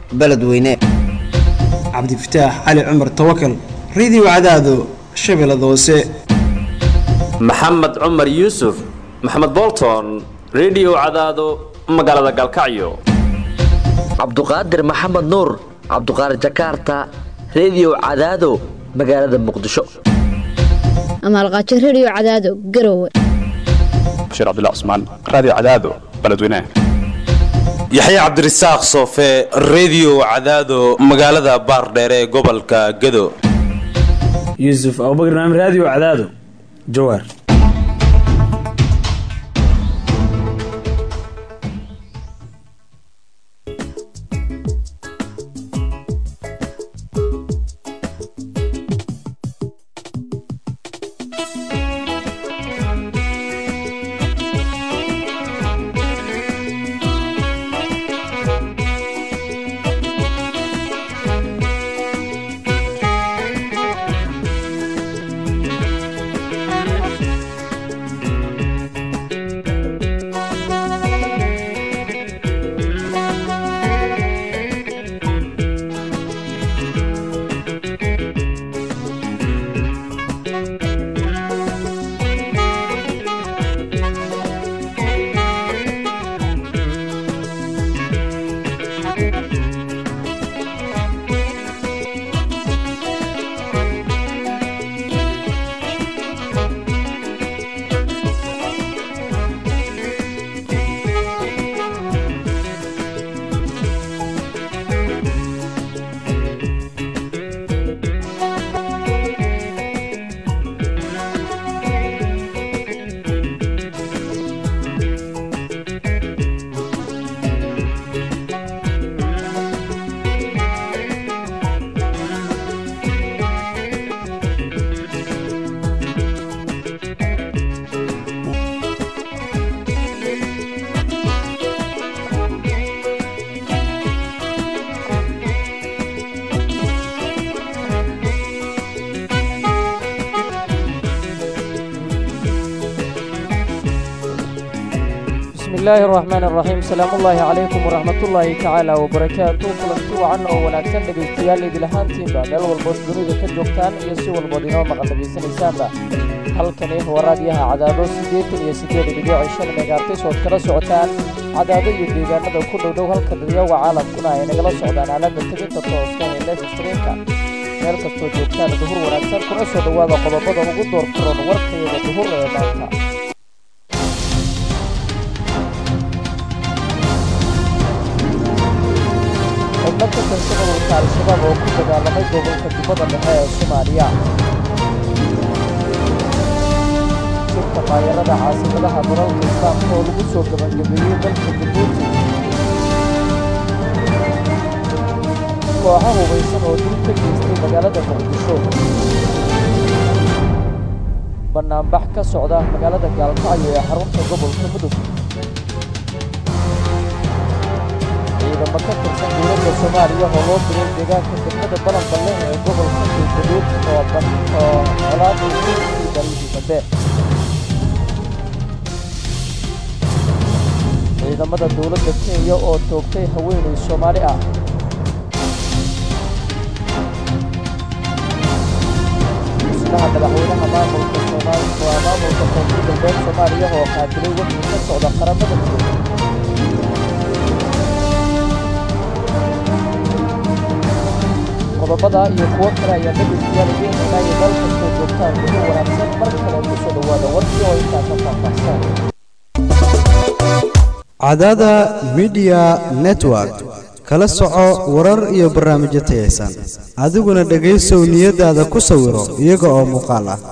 beledweyne cabdifataax cali cumar tawakal radio cadaado shabeellada hoose maxamed cumar yuusuf maxamed bolton redio cadaado magaalada galkacyo cabduqaadir maxamed nuur cabduqaadir jakarta redio cadaado magaalada muqdisho amaalqaajo redio cadaado garowe bashiir cabdilla cusmaan raadiyo cadaado beledweynaha yaxye cabdirasaaq soofe redio cadaado magaalada baardheere ee gobolka gado yuusuf abubakr naam raadiyo cadaado jawaar bismillaahi raxmaan raxiim salaamullaahi calaykum waraxmatullaahi tacaala wabarakaatu kulanti wacan oo wanaagsan dhegaystayaal idil ahaantiinba meel walbood dunida ka joogtaan iyo si walbood inoo maqal dhegaysanaysaanba halkani waa raadiyaha cadaado siddeetan iyo siddeed dhibic shan megaartis ood kala socotaan cadaado iyo deegaanada ku dhowdhow halka dadyawa caalamkuna ay nagala socdaan aalada teginta tooska ee lef streamka meel kastoo joogtaan duhur wanaagsan kuna soo dhowaada qodobada ugu door furan warkayada duhur ee maanta xubno ka tirsan ururka al-shabaab oo ku dagaalamay gobolka jubbada dhexe ee soomaaliya jirka maayarada caasimadaha dalalka islaamka oo lagu soo gabagabeeyey dalka jabuuti kooxo hubaysan oo dil ka geystay magaalada muqdisho bannaanbax ka socda magaalada gaalkacyo ee xarunta gobolka mudug ciidamo ka tirsan dowladda soomaaliya oo loo diray deegaanka degmada balanballe ee gobolka galgaduud oo oo colaadii kuii dalihii dambe ciidamada dowladda kenya oo toogtay haweenay soomaali ah musnaha madaxweynaha maamulka soomaali waa maamulka koonfur galbeed soomaaliya oo qaatilay wixii ka socda qaramada midoobay qodobada iyo kuwo kale ayaa dhegaystayaal idiin heynaya meel kastoo joogtaan ugu wanaagsan mar kale ku soo dhowaada warkii oo intaa ka faahfaahsan cadaada midiya network kala soco warar iyo barnaamijyo tayaysan adiguna dhegaysow niyadaada ku sawiro iyaga oo muuqaal ah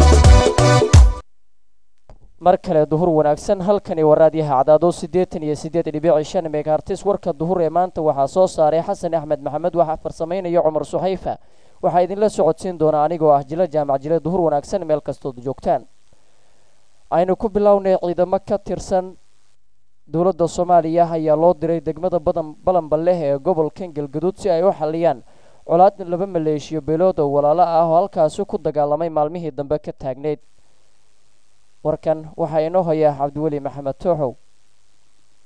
mar kale duhur wanaagsan halkani waa raadiyaha cadaado siddeetan iyo siddeed dhibici shan megahartis warka duhur ee maanta waxaa soo saaray xasan axmed maxamed waxaa farsamaynaya cumar suxayfa waxaa idinla socodsiin doona anigoo ah jilo jaamac jile duhur wanaagsan meel kastood joogtaan aynu ku bilownay ciidamo ka tirsan dowladda soomaaliya ayaa loo diray degmada badan balanbaleh ee gobolkan galgaduud si ay u xaliyaan colaad laba maleeshiyo beelood oo walaalo ah oo halkaasi ku dagaalamay maalmihii dambe ka taagneyd warkan waxaa inoo hayaa cabdiweli maxamed tooxow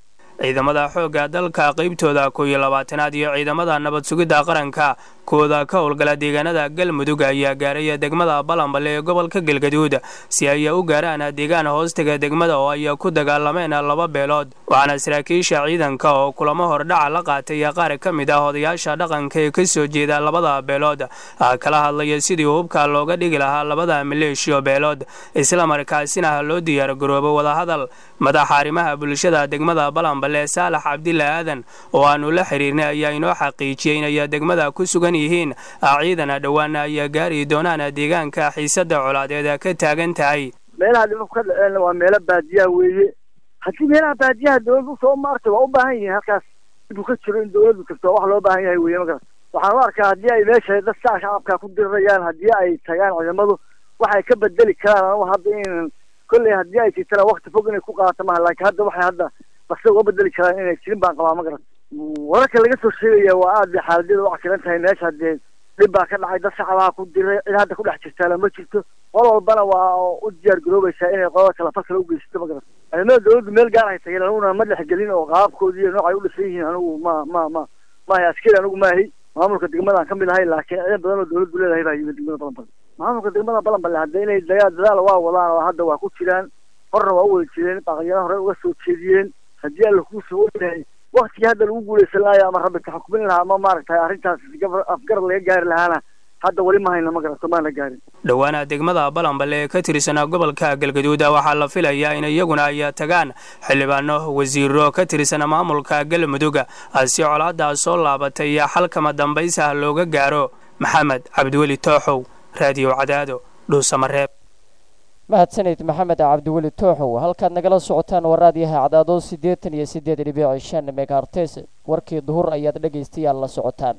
ciidamada xoogga dalka qaybtooda kow iyo labaatanaad iyo ciidamada nabad sugidda qaranka kooda ka howlgala deegaanada galmudug ayaa gaaray degmada balanbale ee gobolka galgaduud si ay u gaaraan deegaan hoostaga degmada oo ay ku dagaalameen laba beelood waxaana saraakiisha ciidanka oo kulamo hordhaca la qaatay qaar ka mid ah odayaasha dhaqanka ee ka soo jeeda labada beelood kala hadlaya sidii hubka looga dhigi lahaa labada maleeshiyo beelood islamarkaasina loo diyaargaroobo wadahadal madaxa arrimaha bulshada degmada balanbale saalax cabdila aadan oo aanu la xiriirnay ayaa inoo xaqiijiyey inay degmada ku sugan yihiin ciidana dhowaana ay gaari doonaan deegaanka xiisada colaadeed ka taagan tahay meelaha dhibabku ka dhaceen waa meelo baadiyaha weeye haddii meelaha baadiyaha dowladdu soo maartay waa u baahan yihiin halkaas dibuu ka jiro in dowladdu tagto wax loo baahan yahay weeye markaas waxaan u arkaa haddii ay meesha dad saa shacabka ku dirirayaan haddii ay tagaan ciidamadu waxay ka bedeli karaan anugu hadda in kolley haddii ay jirtana wakti fog inay ku qaadato maha laakiin hadda waxay hadda bakse uga bedeli karaan inay jirin baan qabaa ma garan wararka laga soo sheegaya waa aad bay xaaladyada u cakiran tahay meesha haddee dhib baa ka dhacay dad shacabaha ku diray cid hadda ku dhex jirtaana ma jirto qol walbana waa u diyaar garoobaysaa inay qolada kale fal kale u geysato ma garan ciidamada dowladdu meel gaar ay tageen aniguna ma dhexgelin oo qaabkoodii iyo noocay u dhisan yihiin anigu ma ma ma maahay askari anigu maahay maamulka degmadaan ka mid ahay laakiin ciidan badan oo dowladdu leedahay baa yimid degmada balanbale maamulka degmada balanbale hadda inay dagaal dadaal waa wadaan oo hadda waa ku jiraan horna waa u wada jireen baqalyada hore uga soo jeediyeen haddii alla kuu soo yahay waktigii hadda lagu guulaysan lahayo ama rabbi taxukmin lahaa ama maaragtay arrintaas afgarad laga gaari lahaana hadda weli ma hayna ma garato maana gaarin dhowaana degmada balanbale ee ka tirsanaa gobolka galgaduud waxaa la filayaa in iyaguna ay tagaan xildhibaano wasiiro ka tirsan maamulka galmudug si colaadaas soo laabatay xalkama dambaysa looga gaaro maxamed cabdiweli tooxow raadiyo cadaado dhuusamareeb mahadsanid maxamed cabdiweli tooxow halkaad nagala socotaan waraadyaha cadaado siddeetan iyo siddeed dhibic shan megaartes warkii duhur ayaad dhegaystayaal la socotaan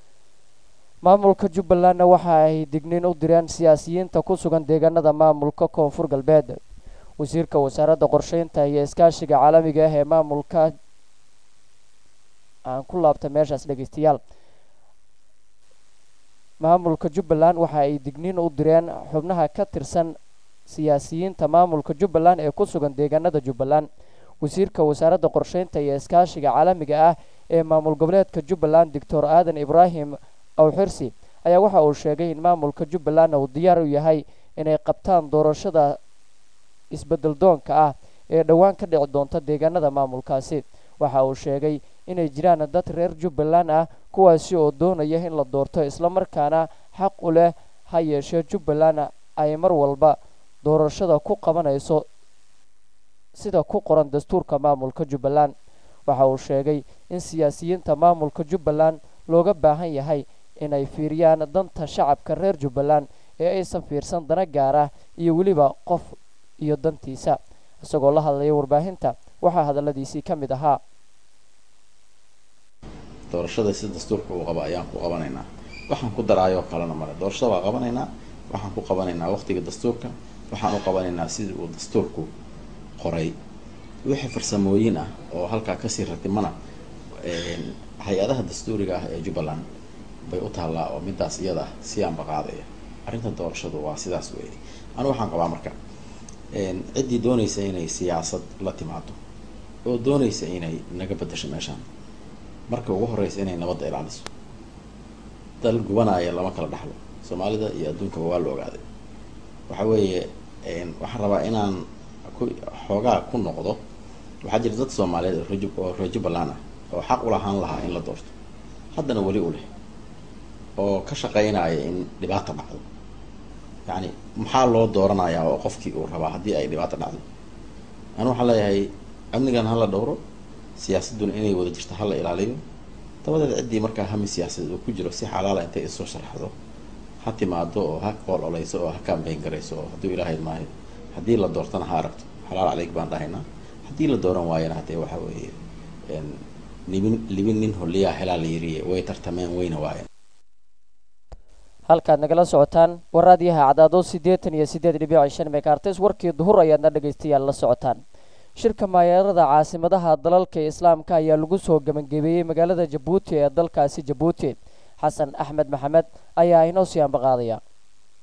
maamulka jubbalandna waxa ay digniin u direen siyaasiyiinta ku sugan deegaanada maamulka koonfur galbeed wasiirka wasaaradda qorsheynta iyo iskaashiga caalamiga ah ee maamulka aan ku laabta meeshaas dhegaystayaal maamulka jubbaland waxa ay digniin u direen xubnaha ka tirsan siyaasiyiinta maamulka jubbaland ee ku sugan deegaanada jubbaland wasiirka wasaaradda qorsheynta iyo iskaashiga caalamiga ah ee maamul goboleedka jubbaland doctor aadan ibraahim awxirsi ayaa waxa uu sheegay in maamulka jubbaland uu diyaar u yahay inay qabtaan doorashada isbedel doonka ah ee dhowaan ka dhici doonta deegaanada maamulkaasi waxa uu sheegay inay jiraan dad reer jubbaland ah kuwaasi oo doonaya in la doorto islamarkaana xaq u leh ha yeeshee jubbaland ay mar walba doorashada ku qabanayso sida ku qoran dastuurka maamulka jubbaland waxa uu sheegay in siyaasiyiinta maamulka jubbaland looga baahan yahay inay fiiriyaan danta shacabka reer jubbaland ee aysan fiirsan dana gaar ah iyo weliba qof iyo dantiisa isagoo la hadlaya warbaahinta waxaa hadalladiisii ka mid ahaa doorashada si dastuurka uu qaba ayaan ku qabanaynaa waxaan ku daraayoo kalena male doorashada waa qabanaynaa waxaan ku qabanaynaa waqtiga dastuurka waxaan u qabanaynaa sidii uu dastuurku qoray wixii farsamooyin ah oo halkaa kasii ratimana hay-adaha dastuuriga ah ee jubbaland bay u taallaa oo midaas iyada ah si aanba qaadaya arrinta doorashadu waa sidaas weeye anu waxaan qabaa marka ciddii doonaysa inay siyaasad la timaado oo doonaysa inay naga bedasho meeshaan marka ugu horeysa inay nabadda ilaaliso dal gubanaya lama kala dhaxlo soomaalida iyo adduunkaba waa la ogaaday waxa weeye waxaan rabaa inaan ku xoogaa ku noqdo waxaa jira dad soomaaliyeed oo reer oo reer jubbaland ah oo xaq ulahaan lahaa in la doorto haddana weli u leh oo ka shaqeynaya in dhibaata dhacdo yacni maxaa loo dooranayaa oo qofkii uu rabaa haddii ay dhibaato dhacdo anu waxaan leeyahay amnigan hala dhowro siyaasadduna inay wada jirto hala ilaaliyo dabadeed ciddii markaa hami siyaasadeed uu ku jiro si xalaala intay isoo sharxdo ha timaado oo ha qool oleyso oo ha kaambeyn garayso oo hadduu ilaahay maayo haddii la doortana ha aragto xalaal caleyg baan dhahaynaa haddii la dooran waayana haddee waxa weeye libin libin nin holiyaa helaa la yiriye way tartameen wayna waayeen halkaad nagala socotaan waraadyaha cadaado siddeetan iyo siddeed dhibic shan megaartes warkii duhur ayaadna dhegaystayaal la socotaan shirka maayaerada caasimadaha dalalka islaamka ayaa lagu soo gebangebeeyey magaalada jabuuti ee dalkaasi jabuuti xasan axmed maxamed ayaa inoo sii ambaqaadaya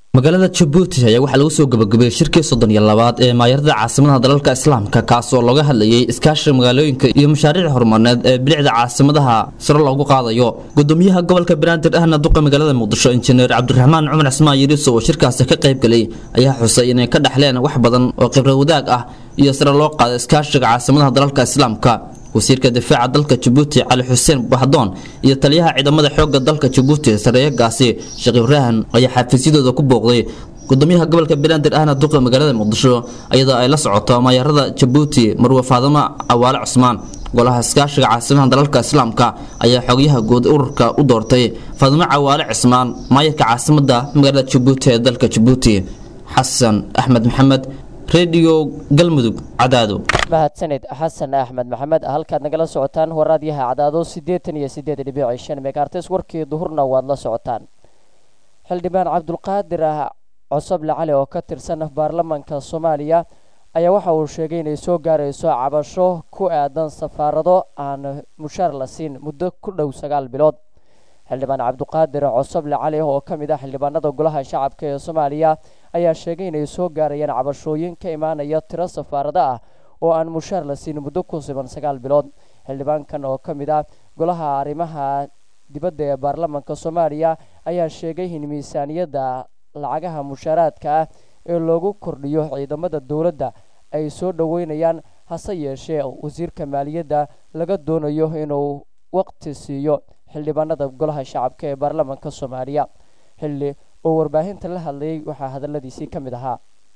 magaalada jabuuti ayaa waxaa lagu soo gabagabeeyey shirkii soddon iyo labaad ee maayarada caasimadaha dalalka islaamka kaas oo looga hadlayay iskaashiga magaalooyinka iyo mashaariic horumarneed ee bilicda caasimadaha sare loogu qaadayo gudoomiyaha gobolka banaadir ahna duqa magaalada muqdisho injineer cabdiraxmaan cumar cismaan yiriso oo shirkaasi ka qayb galay ayaa xusay inay ka dhexleen wax badan oo khibrad wadaag ah iyo sare loo qaado iskaashiga caasimadaha dalalka islaamka wasiirka difaaca dalka jabuuti cali xuseen baxdoon iyo taliyaha ciidamada xoogga dalka jabuuti sareeyagaasi sheekh ibraahim ayaa xafiisyadooda ku booqday gudoomiyaha gobolka banaadir ahna duqa magaalada muqdisho iyadoo ay la socoto maayarada jabuuti marwe faadimo cawaale cusmaan golaha iskaashiga caasimadaha dalalka islaamka ayaa xogyaha guud ururka u doortay faadimo cawaale cismaan maayarka caasimada magaalada jabuuti ee dalka jabuuti xasan axmed maxamed redio galmudug cadaado mahadsanid xasan axmed maxamed halkaad nagala socotaan waraadyaha cadaado siddeetan iyo siddeed dhibici shan megaartes warkii duhurna waad la socotaan xildhibaan cabdulqaadir ah cosoble cali oo ka tirsan baarlamaanka soomaaliya ayaa waxa uu sheegay inay soo gaarayso cabasho ku aadan safaarado aan mushaar la siin muddo ku dhow sagaal bilood xildhibaan cabdiqaadir cosoble cali oo ka mid ah xildhibaanada golaha shacabka ee soomaaliya ayaa sheegay inay soo gaarayaan cabashooyin ka imaanaya tiro safaarado ah oo aan mushaar la siin muddo ku siban sagaal bilood xildhibaankan oo ka mid ah golaha arrimaha dibadda ee baarlamaanka soomaaliya ayaa sheegay in miisaaniyadda lacagaha mushaaraadka ah ee loogu kordhiyo ciidamada dowladda ay soo dhoweynayaan hase yeeshee wasiirka maaliyadda laga doonayo inuu waqti siiyo xildhibaanada golaha shacabka ee baarlamaanka soomaaliya xilli oo warbaahinta la hadlayay waxaa hadaladiisii ka mid ahaa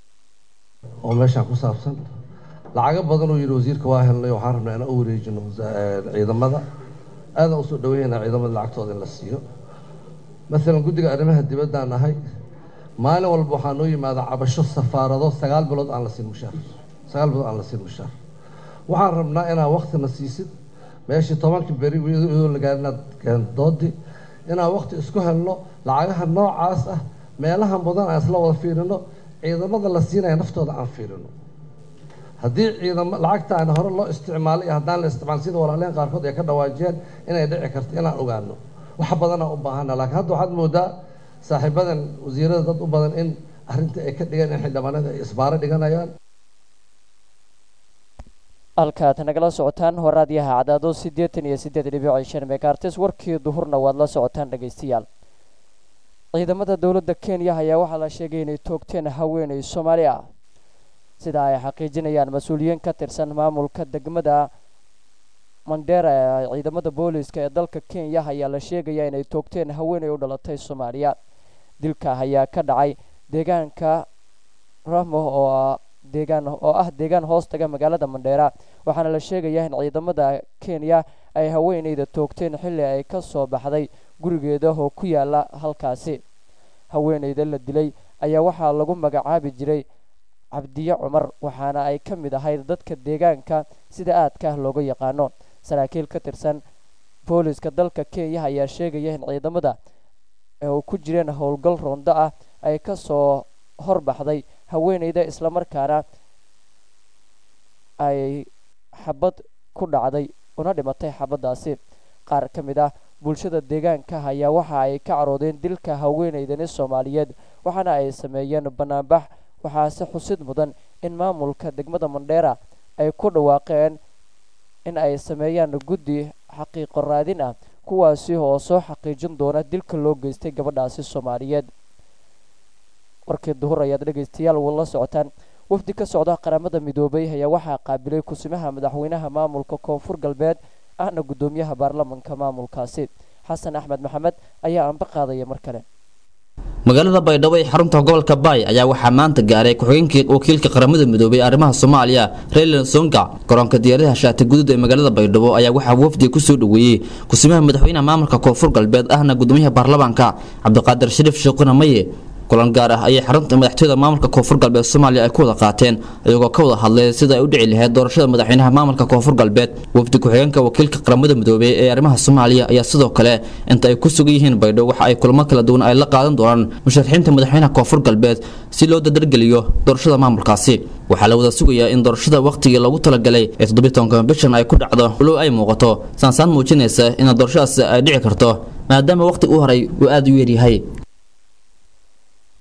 oo meeshaan ku saabsan lacago badan uu yidhi wasiirka waa helnay waxaan rabnaa inaan u wareejino ciidamada aadaan usoo dhaweynaa ciidamada lacagtooda in la siiyo maalan guddiga arrimaha dibaddaan nahay maalin walba waxaa noo yimaada cabasho safaarado sagaal bilood aan la siin mushaar sagaal bilood aan la siin mushaar waxaan rabnaa inaad waktina siisid meeshii tobankii beri iyadoo la gaarin inaad doodi inaan wakti isku helno lacagaha noocaas ah meelaha mudan aan isla wada fiirino ciidamada la siinaya naftooda aan fiirino haddii ciidamo lacagta aan hore loo isticmaalay iyo haddaan la isticmaalin sida walaaleen qaarkood ay ka dhawaajiyeen inay dhici karto inaan ogaano wax badanaa u baahana laakiin hadda waxaad moodaa saaxiibadan wasiirada dad u badan in arrinta ay ka dhigan in xildhibaanada ay isbaaro dhiganayaan halkaad nagala socotaan waraadyaha cadaado siddeetan iyo siddeed dhibici shan megaartes warkii duhurna waad la socotaan dhegaystayaal ciidamada dowladda kenya ayaa waxaa la sheegay inay toogteen haweeney soomaali ah sida ay xaqiijinayaan mas-uuliyiin ka tirsan maamulka degmada mandheera ee ciidamada booliiska ee dalka kenya ayaa la sheegayaa inay toogteen haweeney u dhalatay soomaaliya dilka ayaa ka dhacay deegaanka ramo oo deegaan oo ah deegaan hoos taga magaalada mandheera waxaana la sheegayaa in ciidamada kenya ay haweeneyda toogteen xilli ay ka soo baxday gurigeeda oo ku yaala halkaasi haweeneyda la dilay ayaa waxaa lagu magacaabi jiray cabdiye cumar waxaana ay ka mid ahayd dadka deegaanka sida aadka ah looga yaqaano saraakiil ka tirsan booliska dalka kenya ayaa sheegaya in ciidamada oo ku jireen howlgal roondo ah ay ka soo horbaxday haweeneyda islamarkaana ay xabad ku dhacday una dhimatay xabaddaasi qaar ka mid ah bulshada deegaanka ayaa waxa ay ka caroodeen dilka haweeneydani soomaaliyeed waxaana ay sameeyeen banaanbax waxaase xusid mudan in maamulka degmada mandheera ay ku dhawaaqeen in ay sameeyaan guddi xaqiiqo raadin ah kuwaasi oo soo xaqiijin doona dilka loo geystay gabadhaasi soomaaliyeed warkii duhur ayaad dhegaystayaal la socotaan wafdi ka socda qaramada midoobay ayaa waxaa qaabilay kusimaha madaxweynaha maamulka koonfur galbeed ahna guddoomiyaha baarlamanka maamulkaasi xasan axmed maxamed ayaa anba qaadaya mar kale magaalada baydhabo ee xarunta gobolka baay ayaa waxaa maanta gaaray ku-xigeenkii wakiilka qaramada midoobay ee arrimaha soomaaliya raylan songa garoonka diyaaradaha shaati guduud ee magaalada baydhabo ayaa waxaa wafdiga kusoo dhoweeyey kusimaha madaxweynaha maamulka koonfur galbeed ahna gudoomiyaha baarlamaanka cabdiqaadir shariif sheekhuna maye kulan gaar ah ayay xarunta madaxtooyada maamulka koonfur galbeed soomaaliya ay ku wada qaateen iyagoo ka wada hadlay sida ay u dhici lahayd doorashada madaxweynaha maamulka koonfur galbeed wafdi ku-xigeenka wakiilka qaramada midoobey ee arrimaha soomaaliya ayaa sidoo kale inta ay ku sugan yihiin baydho waxa ay kulamo kala duwan ay la qaadan doonaan musharaxiinta madaxweynaha koonfur galbeed si loo dadargeliyo doorashada maamulkaasi waxaa la wada sugayaa in doorashada wakhtigii loogu talagalay ee toddobiitanka bishan ay ku dhacdo walow ay muuqato saansaan muujinaysa in doorashadaas ay dhici karto maadaama wakhti u horay uu aada u yaryahay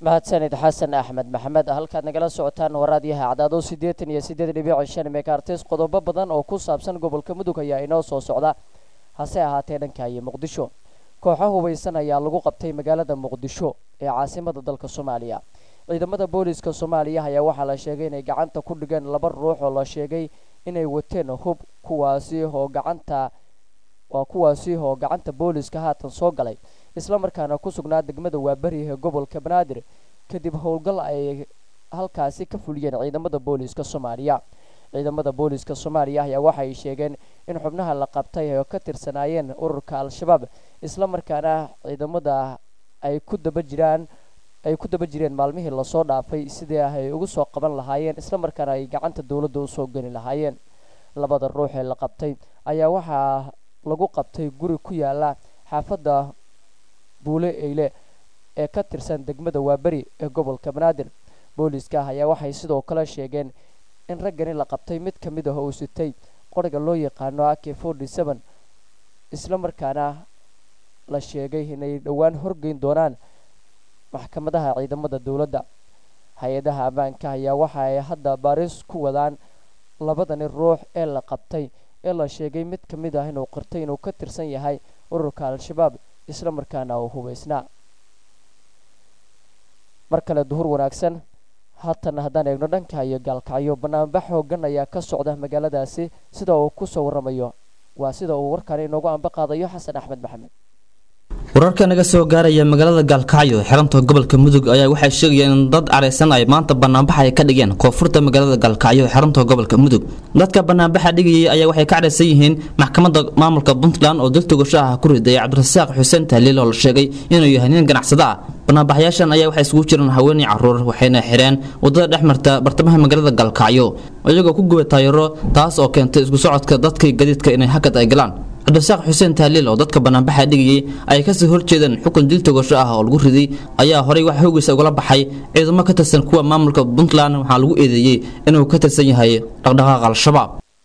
mahadsanid xasan axmed maxamed halkaad nagala socotaan waraadyaha cadaado siddeetan iyo siddeed dhibic shan megaartis qodobo badan oo ku saabsan gobolka mudug ayaa inoo soo socda hase ahaatee dhanka iyo muqdisho kooxo hubaysan ayaa lagu qabtay magaalada muqdisho ee caasimada dalka soomaaliya ciidamada booliska soomaaliya ayaa waxaa la sheegay inay gacanta ku dhigeen laba ruux oo la sheegay inay wateen hub kuwaasi oo gacanta waa kuwaasi oo gacanta booliska haatan soo galay islamarkaana ku sugnaa degmada waaberi ee gobolka banaadir kadib howlgal ay halkaasi ka fuliyeen ciidamada booliska soomaaliya ciidamada booliska soomaaliya ayaa waxay sheegeen in xubnaha la qabtay ay ka tirsanaayeen ururka al-shabaab islamarkaana ciidamada ay ku daba jiraan ay ku daba jireen maalmihii lasoo dhaafay sidii ay ugu soo qaban lahaayeen islamarkaana ay gacanta dowladda usoo geli lahaayeen labada ruux ee la qabtay ayaa waxaa lagu qabtay guri ku yaala xaafadda buule eyle ee ka tirsan degmada waaberi ee gobolka banaadir booliska ayaa waxay sidoo kale sheegeen in raggani la qabtay mid ka mid ah uu sitay qoriga loo yaqaano ak forty seven islamarkaana la sheegay inay dhowaan horgeyn doonaan maxkamadaha ciidamada dowladda hay-adaha ammaanka ayaa waxa ay hadda baaris ku wadaan labadani ruux ee la qabtay ee la sheegay mid ka mid ah inuu qirtay inuu ka tirsan yahay ururka al-shabaab isla markaana uu hubaysnaa mar kale duhur wanaagsan haatan haddaan eegno dhanka iyo gaalkacyo banaanbax hoogan ayaa ka socda magaaladaasi sida uu kusoo waramayo waa sida uu warkaani inoogu anba qaadayo xasan axmed maxamed wararka naga soo gaaraya magaalada gaalkacyo xiranta gobolka mudug ayaa waxay sheegayeen in dad careysan ay maanta banaanbax ay ka dhigeen koonfurta magaalada gaalkacyo xiranta gobolka mudug dadka banaanbaxa dhigayay ayaa waxay ka careysan yihiin maxkamadda maamulka puntland oo dil togasho ah ku riday cabdirasaaq xuseen tahliil oo la sheegay inuu yahay nin ganacsada ah banaanbaxyaashan ayaa waxay isugu jiraan haweeney caruur waxayna xireen wadada dhex marta bartamaha magaalada gaalkacyo iyagoo ku gubay taayaro taas oo keentay isku socodka dadkii gadiidka inay hakad ay galaan cabdirasaaq xuseen tahliil oo dadka banaanbaxa dhigayay ay kasoo horjeedeen xukun dil togasho ah oo lagu riday ayaa horey wax hoogiisa ugala baxay ciidamo ka tirsan kuwa maamulka puntland waxaa lagu eedeeyey inuu ka tirsan yahay dhaqdhaqaaqa al-shabaab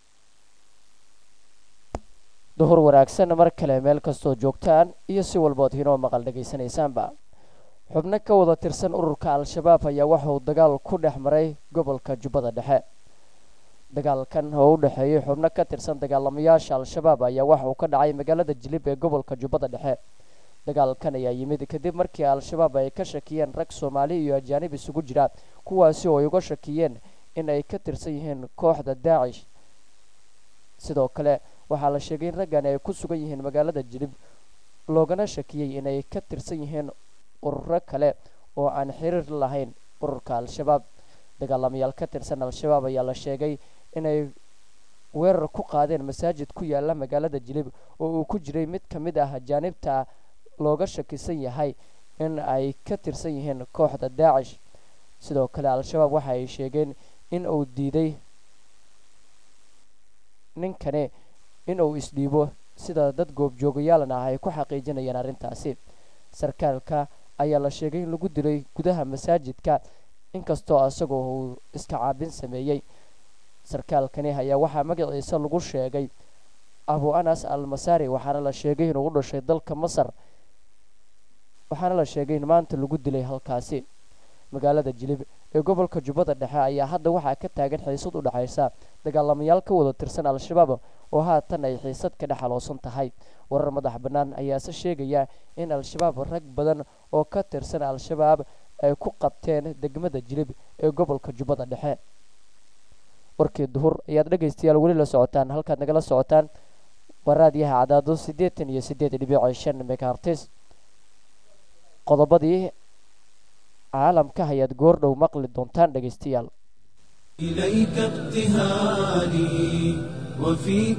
duhur wanaagsan mar kale meel kastoo joogtaan iyo si walbood hinoo maqal dhegaysanaysaanba xubno ka wada tirsan ururka al-shabaab ayaa waxauu dagaal ku dhex maray gobolka jubbada dhexe dagaalkan oo u dhexeeyay xubno ka tirsan dagaalamayaasha al-shabaab ayaa waxa uu ka dhacay magaalada jilib ee gobolka jubbada dhexe dagaalkan ayaa yimid kadib markii al-shabaab ay ka shakiyeen rag soomaali iyo ajaanib isugu jira kuwaasi oo ay uga shakiyeen in ay ka tirsan yihiin kooxda daacish sidoo kale waxaa la sheegay in raggan ay ku sugan yihiin magaalada jilib loogana shakiyey inay ka tirsan yihiin ururo kale oo aan xiriir lahayn ururka al-shabaab dagaalamayaal ka tirsan al-shabaab ayaa la sheegay inay weerar ku qaadeen masaajid ku yaala magaalada jilib oo uu ku jiray mid ka mid ah ajaanibta looga shakisan yahay in ay ka tirsan yihiin kooxda daacish sidoo kale al-shabaab waxa ay sheegeen in uu diiday ninkani in uu isdhiibo sida dad goobjoogayaalna ah ay ku xaqiijinayaan arrintaasi sarkaalka ayaa la sheegay in lagu dilay gudaha masaajidka inkastoo isagoo uu iska caabin sameeyey sarkaalkani ayaa waxaa magaciisa lagu sheegay abu anas al masari waxaana la sheegay inuu u dhashay dalka masar waxaana la sheegay in maanta lagu dilay halkaasi magaalada jilib ee gobolka jubbada dhexe ayaa hadda waxaa ka taagan xiisad u dhexaysa dagaalamayaal ka wada tirsan al-shabaab oo haatan ay xiisad ka dhex aloosan tahay warar madax bannaan ayaase sheegaya in al-shabaab rag badan oo ka tirsan al-shabaab ay ku qabteen degmada jilib ee gobolka jubbada dhexe warkii duhur ayaad dhegaystayaal weli la socotaan halkaad nagala socotaan waa raadiyaha cadaado siddeetan iyo siddeed dhibic shan megahartis qodobadii caalamka ayaad goordhow maqli doontaan dhegaystayaal إليك ابتهالي وفيك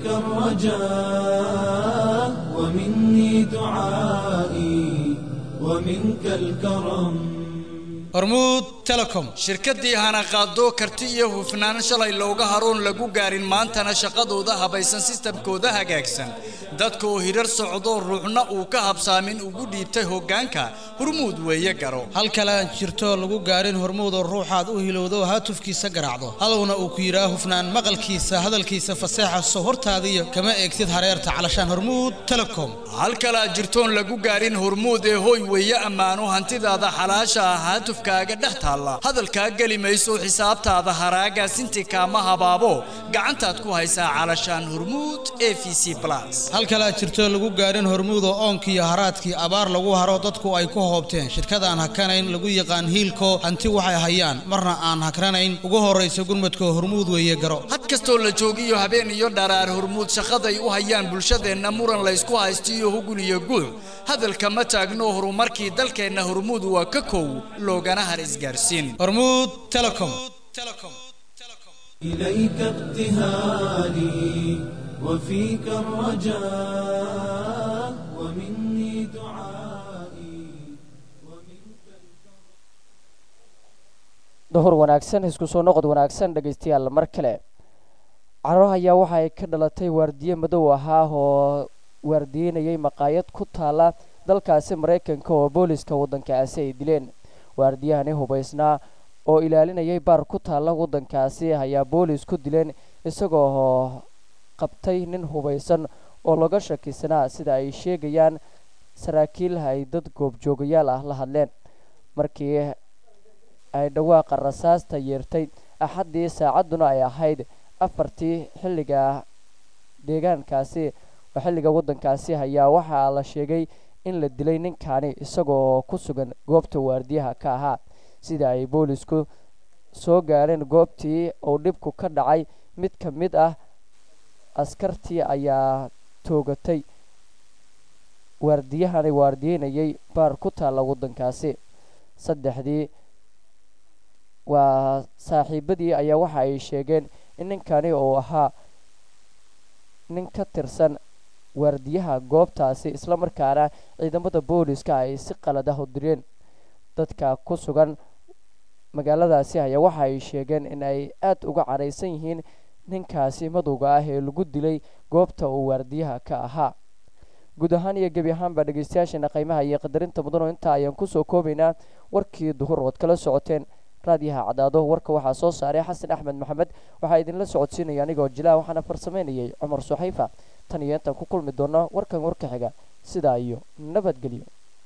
الرجاء ومني دعائي ومنك الكرم hormuud telecom shirkadii hanaqaado karti iyo hufnaan shalay looga haroon lagu gaarin maantana shaqadooda habaysan sistamkooda hagaagsan dadka oo hirar socdo ruuxna uu ka habsaamin ugu dhiibtay hoggaanka hurmuud weeye garo hal kale aan jirto lagu gaarin hormuudoo ruuxaad u hilowdo haatufkiisa garaacdo halowna uu ku yidhaa hufnaan maqalkiisa hadalkiisa faseexa soo hortaadiyo kama eegtid hareerta calashaan hormuud telecom hal kale aad jirtoon lagu gaarin hormuud ee hooy weeye ammaano hantidaada xalaasha ah haatufkaaga dhex taalla hadalkaa geli mayso xisaabtaada haraaga sinti kaama habaabo gacantaad ku haysaa calashaan hormuud e v c plus hal kale aad jirto lagu gaarin hormuud oo oonkiiyo haraadkii abaar lagu haro dadku ay ku hoobteen shirkadaan hakanayn lagu yaqaan hiilko hanti waxay hayaan marna aan hakranayn ugu horraysa gurmadka hormuud weeye garo had kastoo la joogiyo habeen iyo dharaar hormuud shaqaday u hayaan bulshadeenna muran laysku haysto iyo hugun iyo guuc hadalka ma taagno horumarkii dalkeenna hormuud waa ka kow loogana har isgaarsiin hormuud telecom إليك ابتهالي وفيك الرجاء ومني دعائي duhur wanaagsan isku soo noqod wanaagsan dhegaystayaal mar kale carruur ayaa waxa ay ka dhalatay waardiye madow ahaa oo waardiyeynayay maqaayad ku taala dalkaasi maraykanka oo booliska waddankaasi ay dileen waardiyahani hubaysnaa oo ilaalinayay baar ku taalla waddankaasi ayaa boolis ku dileen isagoo qabtay nin hubaysan oo laga shakisanaa sida ay sheegayaan saraakiil ay dad goobjoogayaal ah la hadleen markii ay dhawaaqa rasaasta yeertay axaddii saacadduna ay ahayd afartii xilliga deegaankaasi oo xilliga waddankaasi ayaa waxaa la sheegay in la dilay ninkaani isagoo ku sugan goobta waardiyaha ka ahaa sida ay boolisku soo gaareen goobtii uu dhibku ka dhacay mid ka mid ah askartii ayaa toogatay waardiyahani waardiyeynayay baar ku taalla waddankaasi saddexdii waa saaxiibadii ayaa waxa ay sheegeen in ninkani uu ahaa nin ka tirsan waardiyaha goobtaasi islamarkaana ciidamada booliska ay si qalad ah u direen dadka ku sugan magaaladaasi ayaa waxa ay sheegeen in ay aada uga cadhaysan yihiin ninkaasi madowga ah ee lagu dilay goobta uu waardiyaha ka ahaa guud ahaan iyo gebi ahaanba dhegeystayaasheena qiimaha iyo qadarinta mudano intaa ayaan kusoo koobaynaa warkii duhur ood kala socoteen raadiyaha cadaado warka waxaa soo saaray xasan axmed maxamed waxaa idinla socodsiinaya anigoo jilaa waxaana farsameynayay cumar suxayfa tan iyo intaan ku kulmi doono warkan warka xiga sidaa iyo nabadgelyo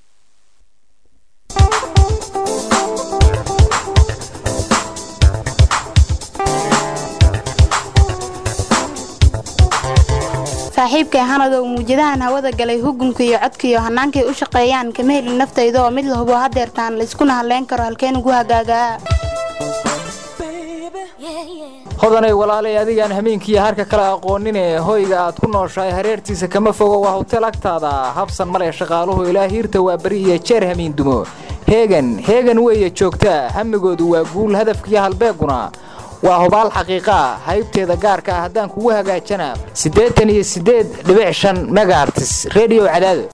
saaxiibkay hanadow muujadahan hawada galay hugunka iyo codka iyo hannaankay u shaqeeyaan kama helin naftayda oo mid la hubo hadeertaan layskuna hadlayn karo halkeen ugu hagaagaa hodanay walaalay adigaan hameenkiiyo harka kale aqoonine hoyga aad ku nooshahay hareertiisa kama fogo waa hotel agtaada habsan male shaqaaluhu ilaa hiirta waa beri iyo jeer hamiin dumo heegan heegan weeye joogtaa hamigoodu waa guul hadafkiiyo halbeeguna waa hubaal xaqiiqaa haybteeda gaarka ah haddaan kugu hagaajana siddeetan iyo siddeed dhibic shan megaartis redio cadaado